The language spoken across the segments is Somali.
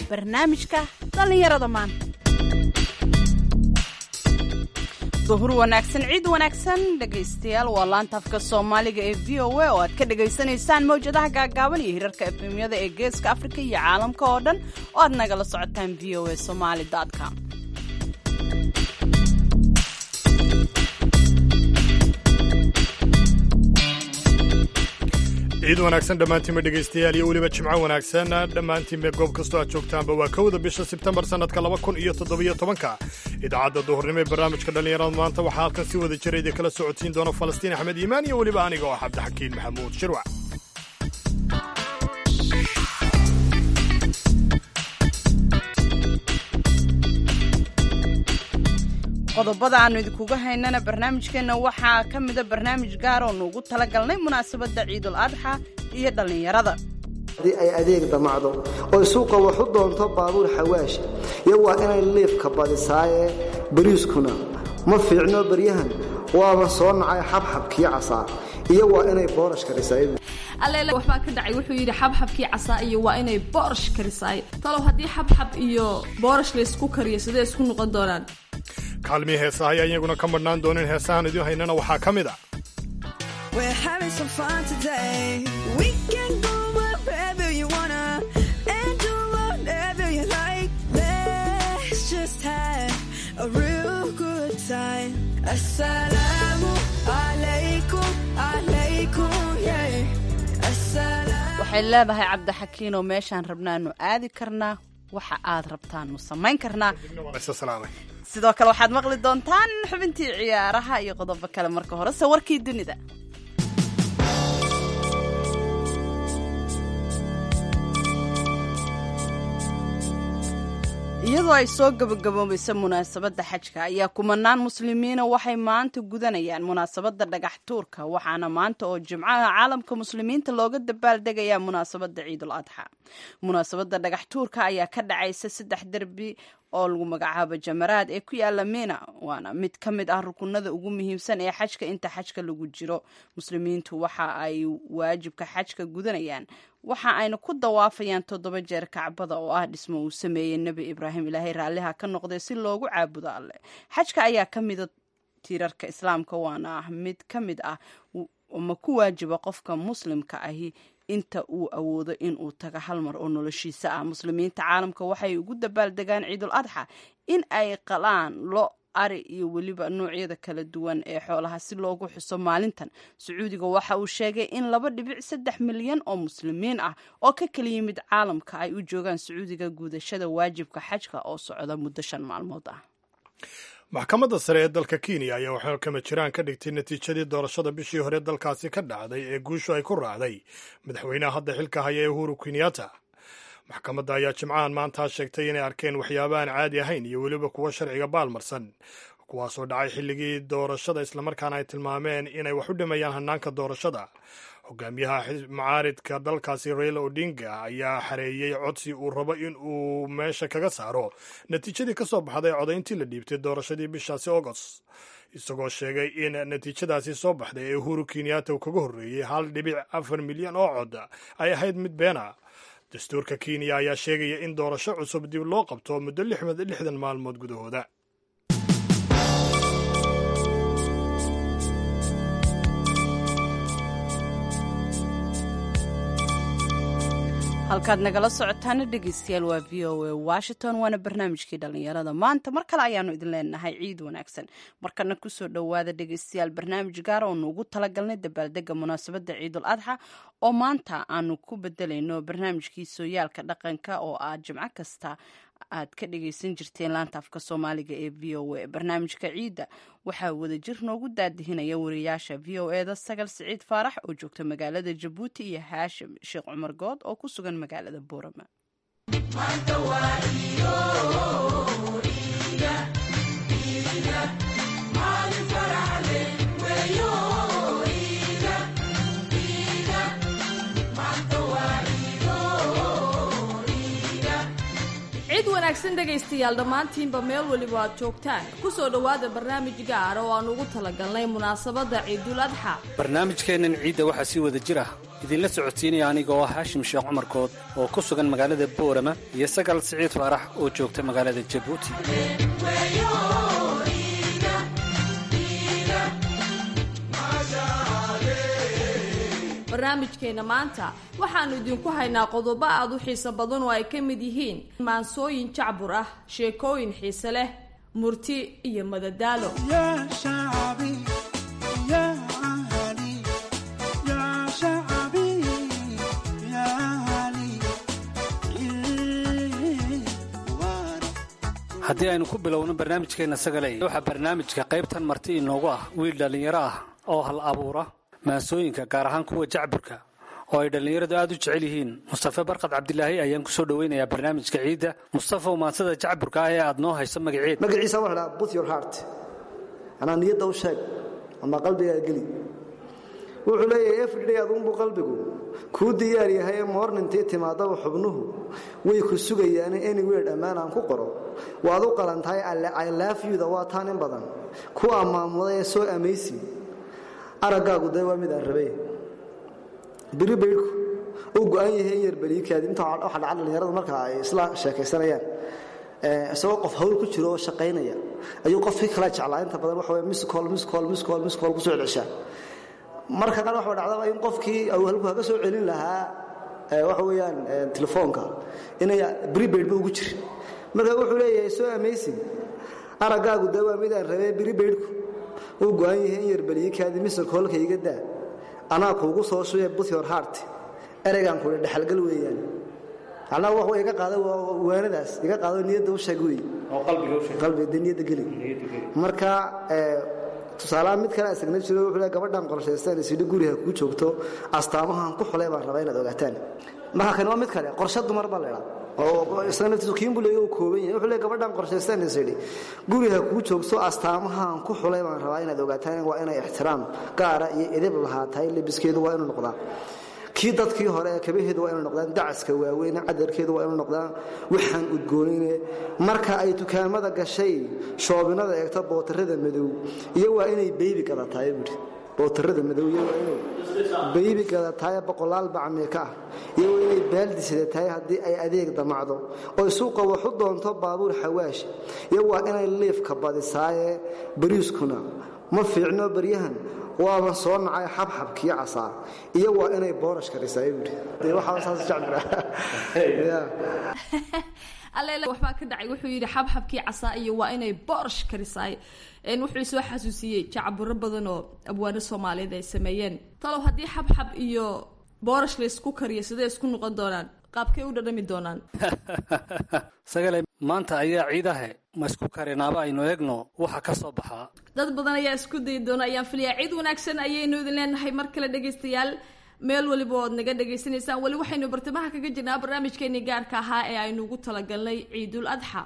barnaamijka dhallinyarada maanta duhur wanaagsan ciid wanaagsan dhegaystayaal waa laanta afka soomaaliga ee v o a oo aad ka dhagaysanaysaan mawjadaha gaagaaban iyo hirarka efemyada ee geeska afrika iyo caalamka oo dhan oo aad nagala socotaan v o a somaali com ciid wanaagsan dhammaantiinba dhegaystayaal iyo weliba jimco wanaagsan dhammaantiinba goob kastoo aad joogtaanba waa kowda bisha sebtembar sannadka laba kun iyo toddobiyo tobanka idaacadda duhurnimo ee barnaamijka dhallinyarada maanta waxaa halkan si wada jira idin kala socodsiin doona falastiin axmed iimaan iyo weliba aniga oo cabdixakiin maxamuud shirwac qodobada aannu idinkuga haynana barnaamijkeenna waxaa ka mida barnaamij gaar oo nuugu talagalnay munaasabadda ciidul adxa iyo dhallinyarada haddii ay adeeg damacdo oy suuqa wax u doonto baabuur xawaash iyo waa inay liifka badisaaye bariiskuna ma fiicno baryahan waaba soo nacay xabxabkii casaa iyo waa inay boorash karisaa alleele waxbaa ka dhacay wuxuu yidhi xabxabkii casaa iyo waa inay boorash karisaay talow haddii xabxab iyo boorash laysku kariyo sidee isku noqon doonaan kaalmii heesaha ayaa iyaguna ka madhnaan doonin heesahan idiin haynana waxaa ka mid a waxay leedahay cabdixakiinoo meeshaan rabnaanu aadi karnaa waxa aad rabtaanu samayn karnaa sidoo kale waxaad maqli doontaan xubintii ciyaaraha iyo qodobo kale marka horese warkii dunida iyadoo ay soo gabagaboobaysa munaasabadda xajka ayaa kumanaan muslimiina waxay maanta gudanayaan munaasabadda dhagax tuurka waxaana maanta oo jimcaha caalamka muslimiinta looga dabaaldegayaa munaasabadda ciidul adxa munaasabadda dhagax tuurka ayaa ka dhacaysa saddex derbi oo lagu magacaabo jamaraad ee ku yaala mina waana mid ka mid ah rukunada ugu muhiimsan ee xajka inta xajka lagu jiro muslimiintu waxa ay waajibka xajka gudanayaan waxa ayna ku dawaafayaan toddoba jeer kacbada oo ah dhismo uu sameeyey nebi ibraahim ilaahay raalliha ka noqday si loogu caabudo alleh xajka ayaa ka mida tiirarka islaamka waana ah mid ka mid ah ma ku waajiba qofka muslimka ahi inta uu awoodo inuu tago hal mar oo noloshiisa ah muslimiinta caalamka waxay ugu dabaaldegaan ciidul adxa in ay qalaan lo ari iyo weliba noocyada kala duwan ee xoolaha si loogu xuso maalintan sacuudiga waxa uu sheegay in laba dhibic saddex milyan oo muslimiin ah oo ka kala yimid caalamka ay u joogaan sacuudiga guudashada waajibka xajka oo socda muddo shan maalmood ah maxkamadda sare ee dalka kenya ayaa waxaa kama jiraan ka dhigtay natiijadii doorashada bishii hore dalkaasi ka dhacday ee guushu ay ku raacday madaxweynaha hadda xilka haya ee uhuru kenyatta maxkamadda ayaa jimcahan maantaa sheegtay inay arkeen waxyaaba aan caadi ahayn iyo weliba kuwo sharciga baalmarsan kuwaasoo dhacay xilligii doorashada islamarkaana ay tilmaameen inay wax u dhimayaan hanaanka doorashada hogaamiyaha macaaridka dalkaasi raila odinga ayaa xareeyey codsi uu rabo in uu meesha kaga saaro natiijadii ka soo baxday codayntii la dhiibtay doorashadii bishaasi agost isagoo sheegay in natiijadaasi soo baxday ee uhuru kenyatta uu kaga horreeyey hal dhibic afar milyan oo cod ay ahayd mid beena dastuurka kenya ayaa sheegaya in doorasho cusub dib loo qabto muddo lixdan maalmood gudahooda halkaad nagala socotaana dhegeystayaal waa v o a washington waana barnaamijkii dhallinyarada maanta mar kale ayaanu idin leenahay ciid wanaagsan markana kusoo dhowaada dhegeystayaal barnaamij gaar oo nuugu talagalnay dabaaldega munaasabadda ciidul adxa oo maanta aanu ku bedelayno barnaamijkii sooyaalka dhaqanka oo ah jimco kasta aad ka dhagaysan jirteen laanta afka soomaaliga ee v o a barnaamijka ciidda waxaa wadajir noogu daadihinaya wariyaasha v o eda sagal siciid faarax oo joogta magaalada jabuuti iyo haashim sheekh cumar good oo ku sugan magaalada boorama wanaagsan dhegaystayaal dhammaantiinba meel weliba aad joogtaan ku soo dhowaada barnaamij gaara oo aan ugu talagalnay munaasabadda ciidul adxa barnaamijkeennan ciidda waxaa sii wada jir ah idinla socodsiinaya aniga oo ah haashim sheekh cumarkood oo ku sugan magaalada boorama iyo sagal siciid faarax oo joogta magaalada jabuuti barnaamijkeenna maanta waxaannu idinku haynaa qodobo aad u xiiso badan oo ay ka mid yihiin maansooyin jacbur ah sheekooyin xiise leh murti iyo madadaalo haddii aynu ku bilowno barnaamijkeenna sagaley waxaa barnaamijka qaybtan marti inoogu ah wiil dhallinyaro ah oo hal abuura maansooyinka gaar ahaan kuwa jacburka oo ay dhallinyaradu aad u jecel yihiin mustafe barkad cabdilaahi ayaan ku soo dhoweynayaa barnaamijka ciidda mustafaw maansada jacburka ah ee aad noo hayso magaceed magaciisa waxa dhaha but your heart anaa niyadda u sheeg ama qalbigaa geli wuxuu leeyahay everyday aduunbuu qalbigu kuu diyaar yahay moornintii timaadaba xubnuhu way ku sugayaane anywhere dhammaan aan ku qoro waad u qalantahay ilaafyuda waa taan in badan ku ammaamuday ee soo amaysi araggaagu dee waa mid aan rabe biri baydhku uu go-an yahay in yarbeliikaadi inta waxa dhaca dhallinyaradu marka ay isla sheekaysanayaan isagoo qof hawl ku jiro oo shaqaynaya ayuu qofkii kala jeclaa inta badan waxa miscol miscol miscol miscol kusoo celshaa marka qaar waxa dhacdaba in qofkii uu halku kaga soo celin lahaa waxa weeyaan telefoonka inay prepaid ba ugu jirin marka wuxuu leeyahay soo amazing araggaagu dee waa midaan rabee prepaidku uu go-an yahay in yarbeliikaadi misr koolka iga daa anaa kuugu soo shubee but your heart ereygaan kule dhexalgal weeyaan anaa wax iga qaada waanadaas iga qaado niyadda u sheeg wey qalbiga niyadda geli marka tusaalaha mid kale asagna jiro wuxuu leeyahay gabadhan qorshaystaan isidhi guriga ku joogto astaamahan ku xulay baan rabaa inaad ogaataan marka kan waa mid kale qorshe dumar baa leedahay oo isla naftiisu kiinbuu leeyahay uu kooban yahay wuxuu leeyahay gabadhan qorshaystaan isidhi guriga kuu joogto astaamahan ku xulay baan rabaa inaad ogaataan waa inay ixtiraam gaara iyo edeb lahaatahay lebiskeedu waa inuu noqdaa kii dadkii hore ee kabaheedu waa inu noqdaan dacaska waaweyne cadarkeedu waa inu noqdaan waxaan udgoonine marka ay dukaamada gashay shoobinada eegto bootarada madow iyo waa inay beybi gadataay buui bootarada madow iyo waa inay beybi gadataay boqolaal bacmeeka ah iyo waa inay baaldi sidatahay haddii ay adeeg damacdo oy suuqa waxu doonto baabuur xawaash iyo waa inay liifka badisaaye bariiskuna ma fiicno baryahan waaba soo nacay xabxabkiyo casaa iyo waa inay boorash karisaay buui alle waxbaa ka dhacay wuxuu yidhi xabxabkii casaa iyo waa inay boorash karisaay wuxuu soo xasuusiyey jacburo badan oo abwaano soomaaliyeed ay sameeyeen talow haddii xabxab iyo boorash laysku kariyo sidee isku noqon doonaan qaabkay u dhadhami doonaan sagale maanta ayaa ciidahe ma isku karinaaba aynu eegno waxa ka soo baxaa dad badan ayaa isku dayi doona ayaan filayaa ciid wanaagsan ayaynu idin leenahay mar kale dhegaystayaal meel weliba ood naga dhagaysanaysaan weli waxaynu bartamaha kaga jirnaa barnaamijkeenii gaarka ahaa ee aynu ugu talagalnay ciidul adxa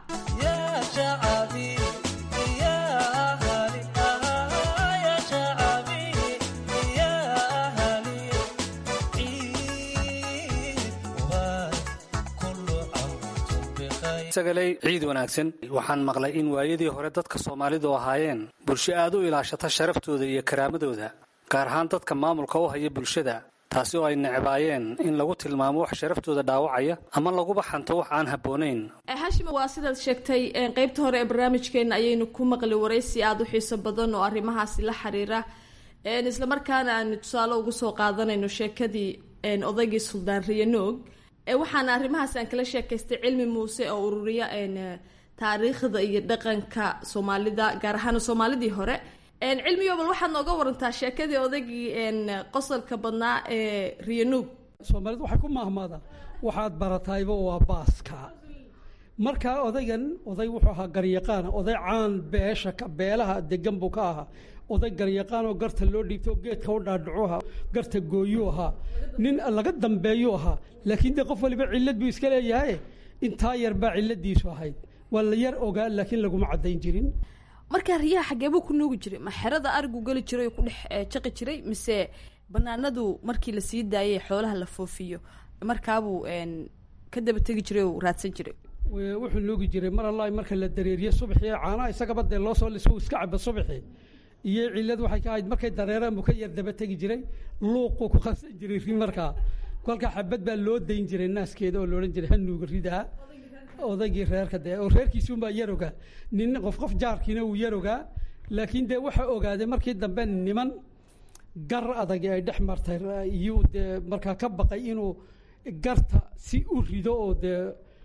sagaley ciid wanaagsan waxaan maqlay in waayadii hore dadka soomaalidu ahaayeen bulsho aad u ilaashata sharaftooda iyo karaamadooda gaar ahaan dadka maamulka u haya bulshada taasi oo ay necbaayeen in lagu tilmaamo wax sharaftooda dhaawacaya ama laguba xanto wax aan habboonayn hashim waa sidaad sheegtay qeybta hore ee barnaamijkeena ayaynu ku maqli waraysi aada u xiiso badan oo arrimahaasi la xiriira islamarkaana aanu tusaale ugu soo qaadanayno sheekadii odaygii suldaan riyanoog waxaana arrimahaas aan kala sheekaystay cilmi muuse oo ururiya taariikhda iyo dhaqanka soomaalida gaar ahaan soomaalidii hore cilmiyo bal waxaad nooga warantaa sheekadii odaygii qosolka badnaa ee riyanuug soomaalidu waxay ku maahmaada waxaad baratayba waa baaska markaa odaygan oday wuxuu ahaa garyaqaan oday caan beesha beelaha degan buu ka ahaa oday garyaqaan oo garta loo dhiibto geedka u dhaadhacu ahaa garta gooyuu ahaa nin laga dambeeyuu ahaa laakiin dee qof waliba cillad buu iska leeyahay intaa yar baa cilladiisu ahayd waa la yar ogaa laakiin laguma caddayn jirin markaa riyaha xageebuu ku nuugi jiray ma xerada arigu geli jiray oo ku dhex jaqi jiray mise banaanadu markii lasii daayay xoolaha la foofiyo markaabuu ka daba tegi jiray oo raadsan jiray wuxuu nuugi jiray mar allahi marka la dareeriye subaxii caanaha isagaba dee loo soo liso iska caba subaxii iyo cillad waxay ka ahayd markay dareeraan buu ka yar daba tegi jiray luuquu ku qasan jiray ri markaa kolkaa xabad baa loo dayn jiray naaskeeda oo loodhan jiray ha nuuga ridaa odaygii reerka dee oo reerkiisuunbaa yarogaa nin qof qof jaarkiina uu yarogaa laakiin dee waxa ogaaday markii dambe niman gar adagi ay dhex martay iyuu dee markaa ka baqay inuu garta si u rido oo dee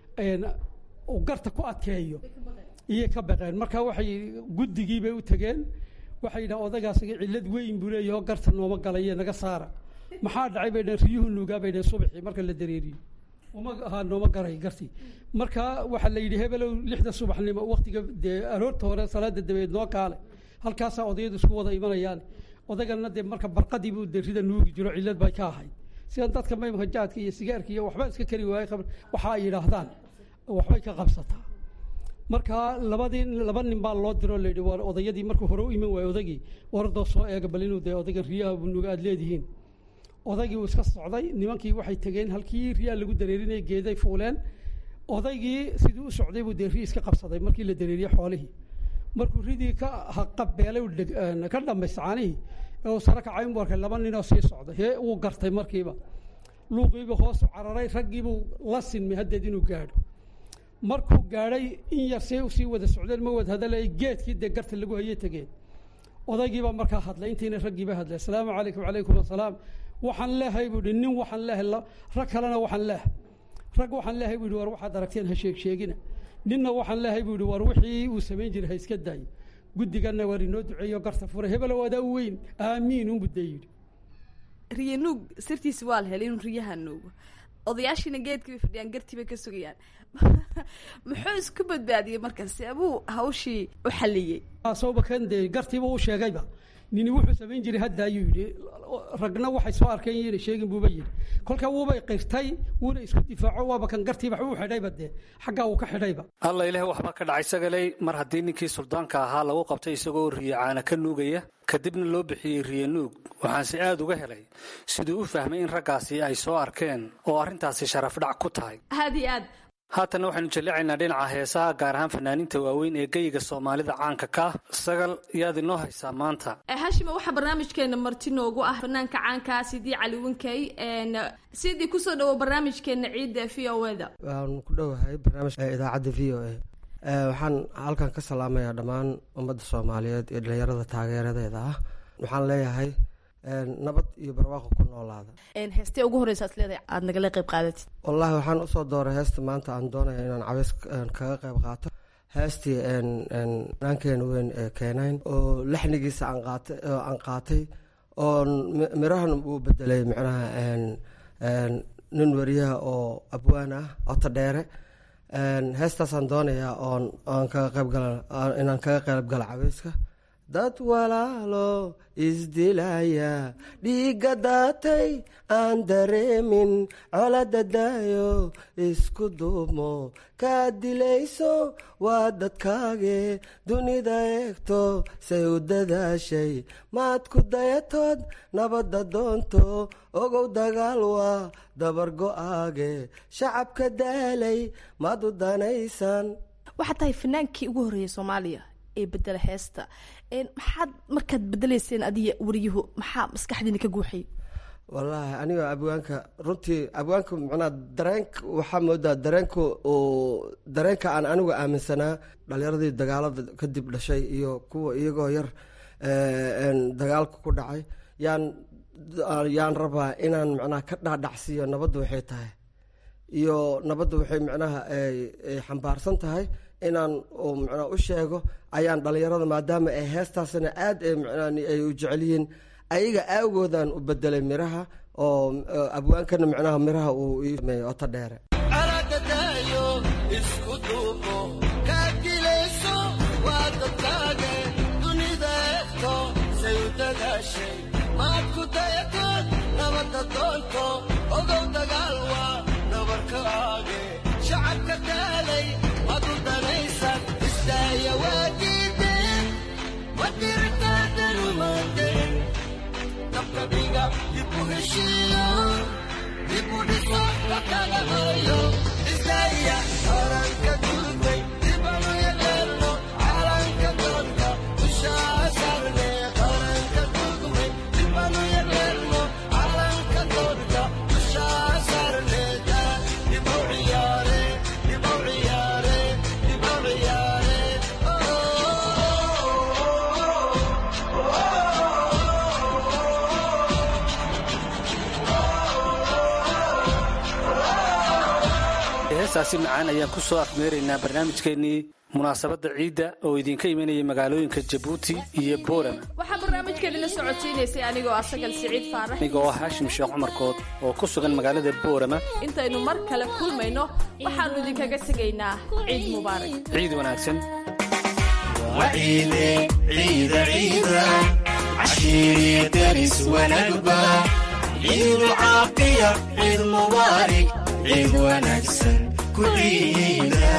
uu garta ku adkeeyo iyay ka baqeen marka waxay guddigii bay u tegeen waxay yidhahan odagaasiga cillad weyn buu leeyaho garta nooma galaye naga saara maxaa dhacay bay dhaheen riyuhu nuugaa bay dhaheen subaxii marka la dareeriyo uma ahaa nooma garay gartii marka waxaa la yidhi hebelow lixda subaxnimo waktiga dee aroorta hore salaada dabeed noo kaale halkaasaa odayadu isku wada imanayaan odagana dee marka barqadii buu dee rida nuugi jiro cillad bay ka ahayd sidan dadka maymka jaadka iyo sigaarka iyo waxba iska kari waayey waxa ay yidhaahdaan waxbay ka qabsataa marka labadii laba nin baa loo diro layidhi waa odayadii markuu hore u iman waayo odagii wardoo soo eega bal inuu dee odaygan riyaha nuuga aad leedihiin odaygii uu iska socday nimankii waxay tegeen halkii riyaa lagu dareerinayay geeday fuuleen odaygii sidii u socday buu dee ri iska qabsaday markii la dareeriyey xoolihii markuu ridii ka haqabeelay ka dhamaystay caanihii ee uu sare kacay u arkay laba ninoo sii socday hee uu gartay markiiba luuqiibuu hoosu cararay raggiibuu la sinmay haddeed inuu gaadho markuu gaadhay in yar see usii wada socdeen ma wada hadalay geedkii dee garta lagu hayay tegeen odaygiibaa markaa hadlay intiina raggiiba hadlay asalaamu calaykum wacalaykum asalaam waxaan leehay buu ihi nin waxaan leehay rag kalena waxaan leehay rag waxaan leehay buu ihi war waxaad aragteen ha sheeg sheegina ninna waxaan leehay buu ihi war wixii uu samayn jiray ha iska daayo guddiganna waar inoo duceeyo garta furay hebelow adaa u weyn aamiin unbu dee yidhi riya nuug sirtiisi waa la helay inuu riyaha nuugo odayaashiina geedkii bay fadhiyaan gartii bay ka sugayaan muxuu isku badbaadiyey markaas abuu hawshii u xalliyey sooba kan dee gartiiba u sheegayba nini wuxuu samayn jiray hadda ayuu yidhi ragna waxay soo arkeen yina sheegin buuba yidhi kolkaa wuubay qirtay wuuna isku difaaco waaba kan gartiiba waxba u xidhayba dee xaggaa uu ka xidhayba alla ilaah waxbaa ka dhacay sagaley mar haddii ninkii suldaanka ahaa lagu qabtay isagoo riye caana ka nuugaya kadibna loo bixiyey riye nuug waxaanse aad uga helay siduu u fahmay in raggaasi ay soo arkeen oo arrintaasi sharafdhac ku tahay aad iyo aad haatanna waxaynu jalleecaynaa dhinaca heesaha gaar ahaan fanaaniinta waaweyn ee geyiga soomaalida caanka ka sagal yaad inoo haysaa maanta hashima waxaa barnaamijkeena marti noogu ah fanaanka caankaa sidii cali winkey sidii kusoo dhawo barnaamijkeena ciidda v o eda waan ku dhowahay barnaamijka idaacadda v o a waxaan halkan ka salaamayaa dhammaan ummadda soomaaliyeed iyo dhalinyarada taageeradeeda ah waxaan leeyahay nabad iyo barwaaqo ku noolaada heestee ugu horeysa ad leedahay aada nagala qayb qaadatid wallaahi waxaan usoo dooray heesta maanta aan doonaya inaan cabeys kaga qayb qaato heestii naankeena weyn ee keenayn oo lixnigiisa aan qaatay aan qaatay oo mirahan uu bedelay micnaha nin wariyaha oo abwaan ah oto dheere heestaasaan doonayaa oon aan kaga qaybgala inaan kaga qayb gala cabeyska dad walaalo isdilaya dhiigga daatay aan dareemin colada daayo isku duumo kaa dilayso waa dadkaage dunida eegto say u dadaashay maad ku dayatood nabadda doonto ogow dagaal waa dabar go-aage shacabka daalay maad u danaysan waxaad tahay fanaankii ugu horreeyay soomaaliya ee bedela heesta maxaad markaad bedeleyseen adiga wariyuhu maxaa maskaxdiina ka guuxay wallaahi anigoo abwaanka runtii abwaanka macnaa dareenka waxaa moodaa dareenka uu dareenka aan anigu aaminsanaa dhalinyaradii dagaalada kadib dhashay iyo kuwa iyagoo yar dagaalka ku dhacay yaan yaan rabaa inaan macnaha ka dhaadhacsiiyo nabadda waxay tahay iyo nabadda waxay macnaha ay xambaarsan tahay inaan macnaa u sheego ayaan dhalinyarada maadaama ay heestaasna aad ay u jecel yihiin ayaga aawgoodaan u bedelay miraha oo abwaankana micnaha miraha uu iimeeyey oto dheere Dibu heestaasi macaan ayaan ku soo afmeeraynaa barnaamijkeennii munaasabadda ciidda oo idinka imanaya magaalooyinka jabuuti iyo boorama waxaa barnaamijkeeni la socodsiinaysay anigoo ah sagal siciid faarax aniga oo haashim sheekh cumarkood oo ku sugan magaalada boorama intaynu mar kale kulmayno waxaannu idinkaga tegaynaa ciid mubaarak ciid wanaagsan وعيدي عيد عيدا عشيري درس ونقبة عيد العافية عيد مبارك عيد ونكسن كل عيدا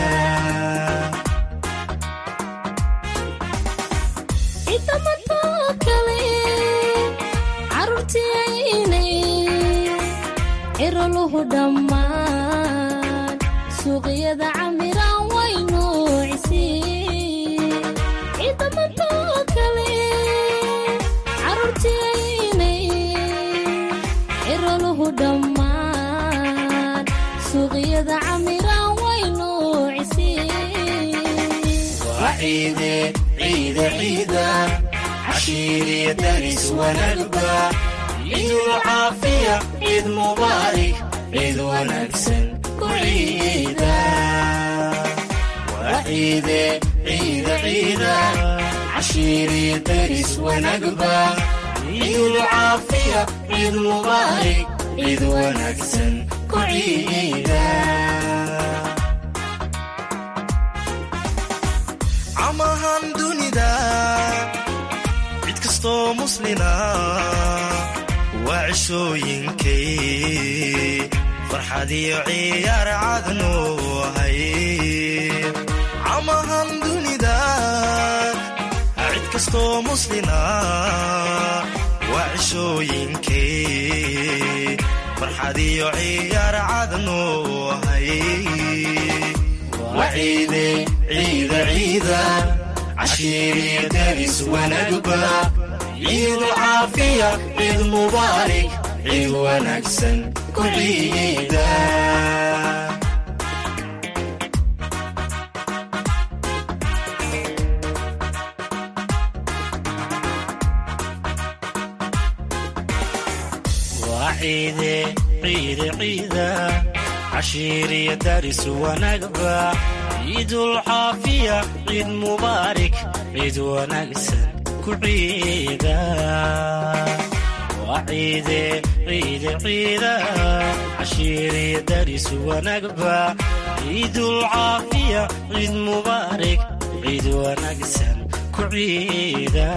inta martoo kale carruurtiyaynay ciroluhu dhammaan suuqyada camiraan way nuuciseen inta martoo kale carruurtiyaynay ciroluhu dhammaan suuqyada camiraan way nuuciseen وعيدي عيد عيدا عشيري درس ونقبة عيد العافية عيد مبارك عيد ونكسن كل عيدا وعيدي عيد عيدا عشيري درس ونقبة عيد العافية عيد مبارك عيد ونكسن كل عيدا camahan dunida cid kastoo muslina waa cishooyinkay farxad iyo ciyaar cadnu ahay camahan dunida cid kastoo muslina waa cishooyinkay farxad iyo ciyaar cadnu ahay وعيدي عيد عيدا عشيري درس ونقبة عيد العافية عيد مبارك عيد ونكسن كل عيدا وعيدي عيد عيدا عشيري درس ونقبة عيد العافية عيد مبارك عيد ونقسن كل عيدا وعيدي عيد عيدا عشيري درس ونقبة عيد العافية عيد مبارك عيد ونقسن كل عيدا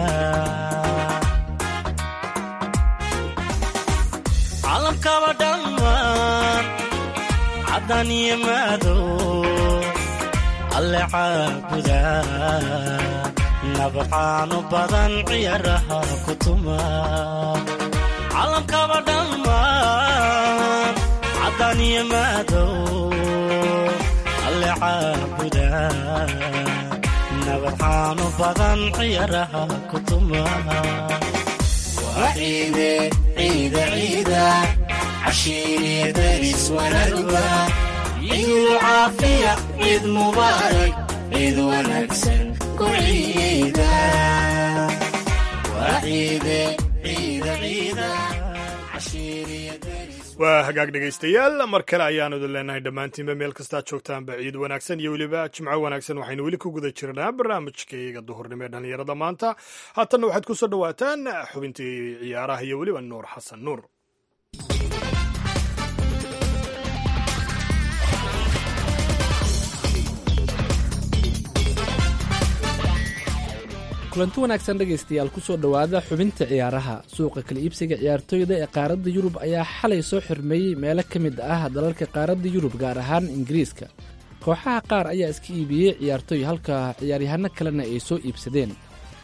caalamkaba dhammaan caddaan iyo madow alle caabuda nabcaanu badan ciyaaraha ku tuma caalamkaba dhammaan caddaan iyo madow alle caabuda nabcaanu badan ciyaaraha ku tuma وعيدي عيد عيدا عشيري درس ونقبة عيد العافية عيد مبارك عيد ونكسن كل عيدا وعيدي عيد عيدا عشيري درس waa hagaag dhegaystayaal mar kale ayaanu idin leenahay dhammaantiinba meel kastaad joogtaanba ciid wanaagsan iyo weliba jimco wanaagsan waxaynu weli ku guda jirnaa barnaamijkayga duhurnimo ee dhallinyarada maanta haatanna waxaad ku soo dhowaataan xubintii ciyaaraha iyo weliba nuur xasan nuur kulanti wanaagsan dhegaystayaal kusoo dhowaada xubinta ciyaaraha suuqa kala iibsiga ciyaartooyda ee qaaradda yurub ayaa xalay soo xirmeeyey meelo ka mid ah dalalka qaaradda yurub gaar ahaan ingiriiska kooxaha qaar ayaa iska iibiyey ciyaartooy halka ciyaaryahano kalena ay soo iibsadeen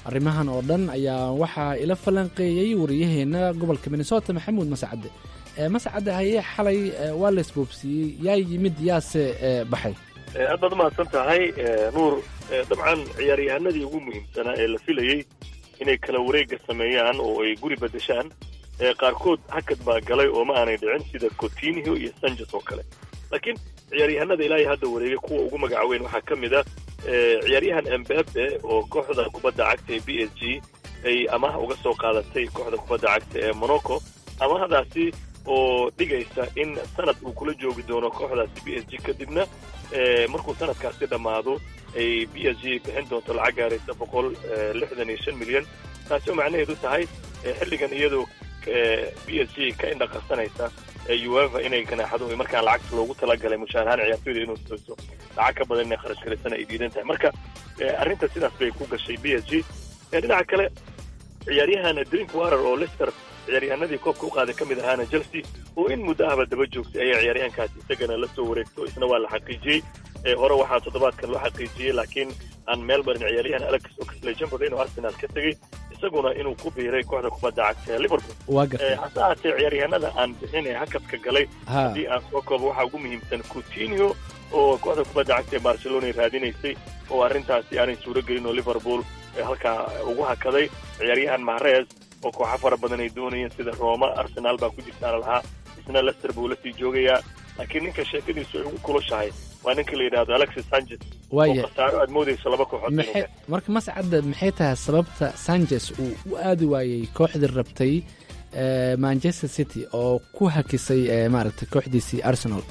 arrimahan oo dhan ayaa waxaa ila falanqeeyey wariyaheena gobolka minnesota maxamuud mascade mascade haye xalay waa la isboobsiiyey yaa yimid yaase baxay aad baad umahadsan tahay nuur dabcan ciyaaryahanadii ugu muhiimsanaa ee la filayey inay kala wareega sameeyaan oo ay guri bedeshaan qaarkood hakad baa galay oo ma aanay dhicin sida cotinio iyo sanches oo kale laakiin ciyaaryahanada ilaahay hadda wareegay kuwa ugu magacaweyn waxaa ka mid a ciyaaryahan embebe oo kooxda kubadda cagta ee b s g ay amaha uga soo qaadatay kooxda kubadda cagta ee monaco amahadaasi oo dhigaysa in sanad uu kula joogi doono kooxdaasi b s g kadibna markuu sanadkaasi dhammaado ay b s g bixin doonto lacag gaaraysa boqol lixdan iyo shan milyan taasi oo macnaheedu tahay xilligan iyadoo b s g ka indhaqarsanaysa ueva inay ganaaxado markaan lacagta loogu talagalay mushaarahaan ciyaartoyda inuu siiso lacag ka badan inay kharash galaysana ay diidan tahay marka arrinta sidaas bay ku gashay b s g dhinaca kale ciyaaryahan drink warer oo lester ciyaaryahanadii koobka u qaaday ka mid ahaana chelsea oo in muddo ahba daba joogtay ayaa ciyaaryahankaasi isagana la soo wareegto isna waa la xaqiijiyey hore waxaa toddobaadkan loo xaqiijiyey laakiin aan meel barin ciyaaryahan alex oxlade-chamberlain inuu arsenal ka tegey isaguna inuu ku biiray kooxda kubadda cagta ee liverpool hase ahaatee ciyaaryahanada aan bixin ee hakadka galay haddii aan soo koobo waxaa ugu muhiimsan coutinio oo kooxda kubadda cagta ee barcelona raadinaysay oo arrintaasi aanay suuro gelin oo liverpool halkaa ugu hakaday ciyaaryahan mahrez oo kooxo fara badan ay doonayeen sida roma arsenaal baa ku jirtaana lahaa isna lester buu la sii joogayaa laakiin ninka sheekadiisu ay ugu kulushahay waa ninka la yidhahdo alexis sanchez oo khasaaro aad moodayso laba kooxood marka mascadda maxay tahay sababta sanchez uu u aadi waayey kooxdii rabtay manchester city oo ku hakisay maaragtay kooxdiisii arsenal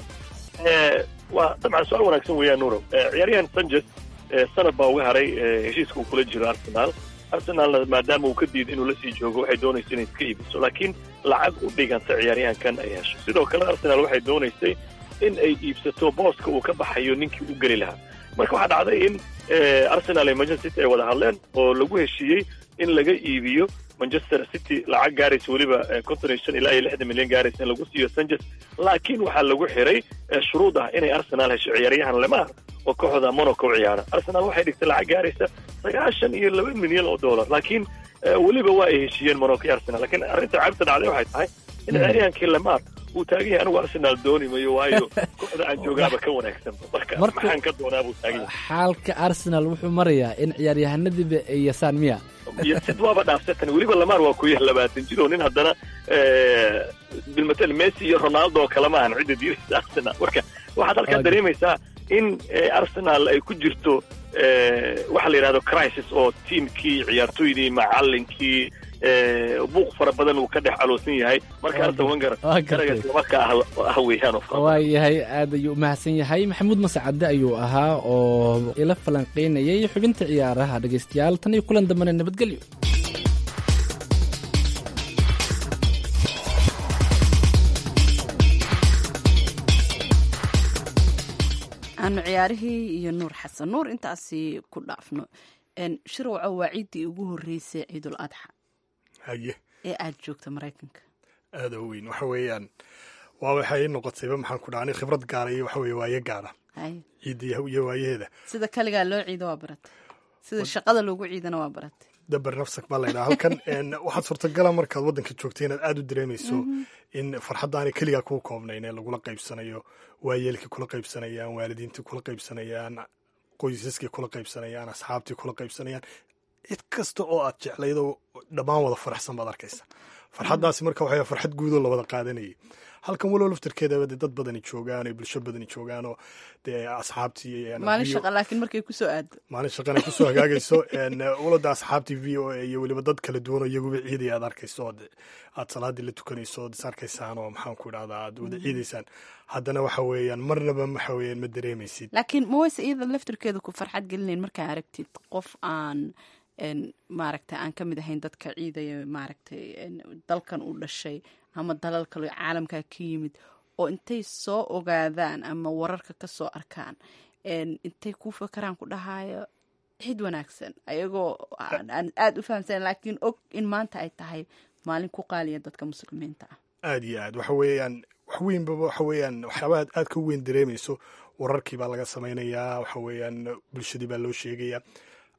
waa dabcan su-aal wanaagsan weeyaan nuuro ciyaaryahan sanchez sanad baa uga haray heshiiska uu kula jiro arsenal arsenalna maadaama uu ka diiday inuu lasii joogo waxay doonaysa inay iska iibiso laakiin lacag u dhiganta ciyaaryahankan ay hesho sidoo kale arsenal waxay doonaysay in ay iibsato booska uu ka baxayo ninkii u geli lahaa marka waxaa dhacday in arsenal iyo manchester city ay wada hadleen oo lagu heshiiyey in laga iibiyo manchester city lacag gaaraysa weliba konton iyo shan ilaa iyo lixdan milyan gaaraysa in lagu siiyo sanchez laakiin waxaa lagu xiray shuruud ah inay arsenal hesho ciyaaryahan lemar oo kooxda monaco u ciyaara arsenal waxay dhigtay lacag gaaraysa sagaashan iyo laba milyan oo dollar laakiin weliba waa ay heshiiyeen monaco iyo arsenal lakiin arrinta cabta dhacday waxay tahay in ciyaaryahankii lemar uu taagan yahay anigu arsenal dooni mayo waayo kooxda aan joogaaba ka wanaagsan marka maxaan ka doonaa buu taagan yahay xaalka arsenal wuxuu marayaa in ciyaaryahanadiiba ay yasaan miya iyo sid waaba dhaafsatan weliba lamar waa ku yahay labaatan jir oo nin haddana bilmatel messi iyo ronaldo oo kale maahan cidda diiraysa arsenal marka waxaad halkaa dareemaysaa in arsenal ay ku jirto waxa la yidhahdo crisis oo tiimkii ciyaartoydii macalinkii buuq fara badan uu ka dhex caloosan yahay marka arsen wenger garaga islamarkaa ah weeyaan waa yahay aad ayuu umahadsan yahay maxamuud mascade ayuu ahaa oo ila falanqeynayay xubinta ciyaaraha dhegaystayaal tan iyo kulan dambena nabadgelyo aanu ciyaarihii iyo nuur xasan nuur intaasi ku dhaafno shirwaco waa ciiddii ugu horreysay ciidul adxa haye ee aad joogta maraykanka aada u weyn waxa weeyaan waa waxay noqotayba maxaan ku dhaani khibrad gaara iyo waxa weye waaye gaara ciidda iyo waayaheeda sida kaligaa loo ciido waa baratay sida shaqada loogu ciidana waa baratay dabar nafsak baa laydhaha halkan waxaad suurtagala markaad waddanka joogtay inaad aada u dareemayso in farxaddaanay keligaa kuu koobnayn ee lagula qaybsanayo waayeelkii kula qaybsanayaan waalidiintii kula qaybsanayaan qoysaskii kula qaybsanayaan asxaabtii kula qaybsanayaan cid kasta oo aad jeclaydo dhammaan wada faraxsan baad arkaysa farxaddaasi marka waxay farxad guudoo lawada qaadanayay halkan walow laftarkeedaba dee dad badani joogaan oo bulsho badani joogaan oo dee asxaabtii maalin shaqa laakiin markay kusoo aado maalin shaqana kusoo hagaagayso walada asxaabtii v o a iyo weliba dad kala duwan oo iyaguba ciidaya aad arkayso oo aad salaadii la tukanayso ood is arkaysaan oo maxaan ku idhahdaa aad wada ciidaysaan haddana waxa weeyaan marnaba waxa weeyaan ma dareemaysid laakiin ma wayse iyada laftarkeeda ku farxad gelinayn markaa aragtid qof aan maaragtay aan ka mid ahayn dadka ciidaya maaragtay dalkan u dhashay ama dalal kale caalamka ka yimid oo intay soo ogaadaan ama wararka ka soo arkaan intay ku fakaraan ku dhahayo cid wanaagsan ayagoo aan aada u fahamsan laakiin og in maanta ay tahay maalin ku qaaliya dadka muslimiinta ah aada iyo aad waxa weeyaan wax weynbaba waxa weeyaan waxyaabaha aad ka weyn dareemayso wararkii baa laga samaynayaa waxa weeyaan bulshadii baa loo sheegayaa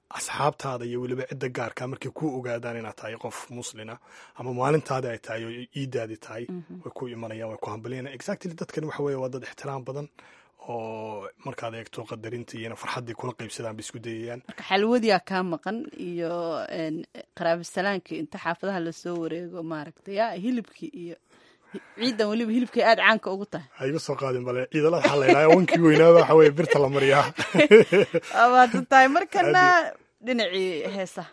asxaabtaada iyo weliba cidda gaarka markay ku ogaadaan inaad tahay qof muslina ama maalintaadi ay tahay oo iidaadi tahay way ku imanayaan way ku hambaliyana exactly dadkan waxa weye waa dad ixtiraam badan oo markaad eegto qadarinta iyona farxaddii kula qaybsadaan bay isku dayayaan marka xalwadiyaa kaa maqan iyo qaraabasalaanki inta xaafadaha lasoo wareego maaragtay ya hilibkii iyo ciidan weliba hilibkay aada caanka ugu tahay ha iga soo qaadin bale ciidalada waxaa la yidhaha wankii weynaaba waxa weye birta la mariyaa waad tahay markana dhinacii heesaha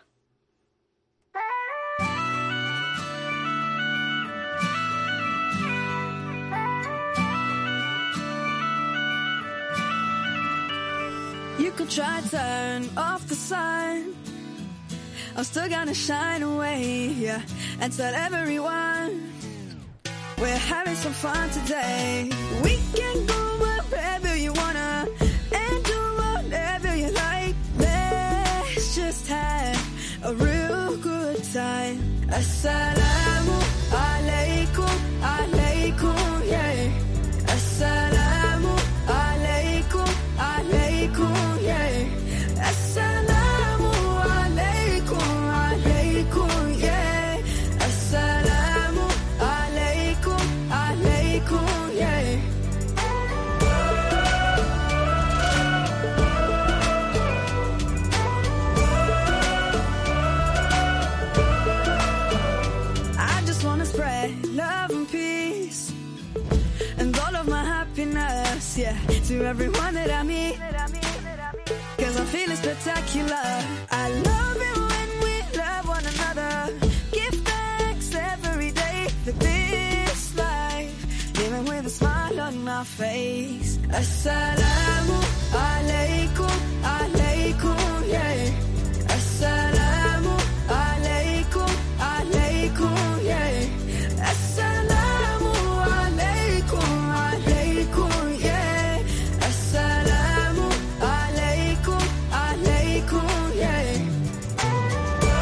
You could try turn off the sun. I'm still gonna shine away, yeah, and tell everyone we're having some fun today. We can go wherever you wanna and do whatever you like. Let's just have a real good time. Assalamu alaikum, alaikum, yeah. Assalamu alaikum, alaikum, yeah. Assalamu alaikum, alaikum, yeah. Assalamu alaikum, alaikum, yeah. I just wanna spread love and peace and all of my happiness, yeah, to everyone that I meet. Cause I'm feeling spectacular. I love it when we love one another. Give thanks every day for this life, even with a smile on my face. Assalamu alaikum, alaikum, yeah. Assalamu alaikum, alaikum, yeah. Assalamu alaikum, alaikum, yeah. Assalamu alaikum, alaikum, yeah.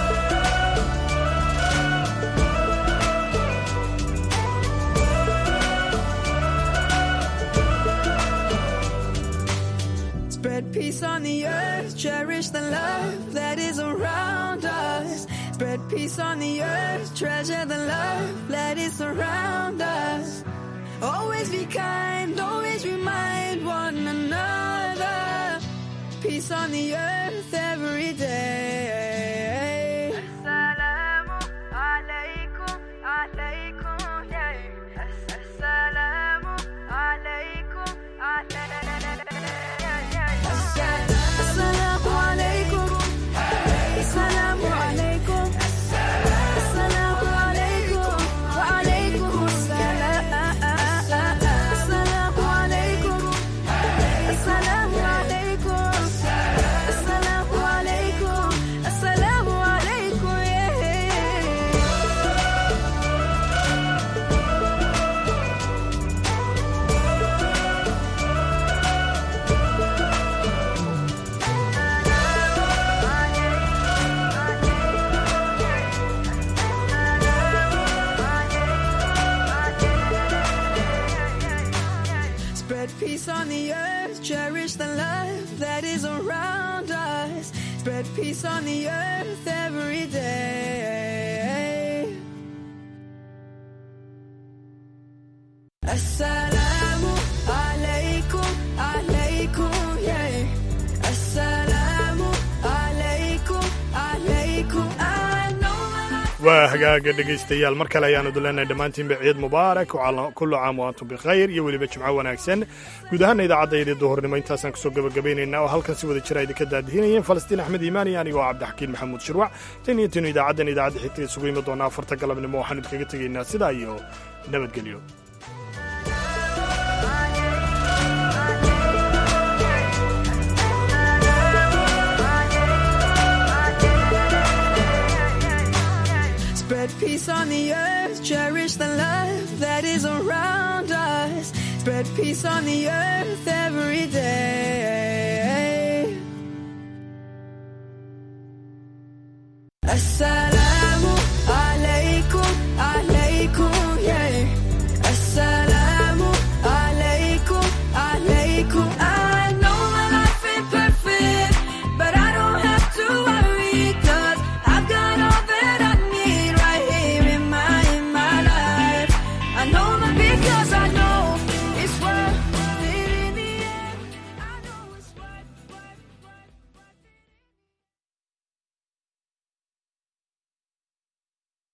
Spread peace on the earth, cherish the love that is around us. Spread peace on the earth, treasure the love that is around us. Always be kind, always remind one another. Peace on the earth every day. Assalamu alaikum, alaikum, yeah. Assalamu alaikum, Assalamu alaikum. Assalamu alaikum. Assalamu alaikum. Wa alaikum assalam. Assalamu alaikum. Assalamu alaikum. Assalamu alaikum. Assalamu alaikum. Yeah. Spread peace on the earth, cherish the love that is around us. Spread peace on the earth every day. Assalamu alaikum, alaikum, yeah. Assalamu alaikum, alaikum. I know my life. waa hagaaga dhegaystayaal mar kale ayaanu dulenahay dhammaantiinba ciid mubaarak kullu caam wa antum bikhayr iyo weliba jimco wanaagsan guud ahaana idaacaddaydii duhurnimo intaasaan kusoo gabagabaynaynaa oo halkan si wada jira idinka daadihinayeen falastiin axmed iimaan iyo anigoo cabdixakiin maxamuud shirwac tan iyo tinu idaacaddan idaacadda xigta isugu imi doonaa afarta galabnimo waxaan idinkaga tegaynaa sidaa iyo nabadgelyo Spread peace on the earth, cherish the love that is around us. Spread peace on the earth every day. Assalamu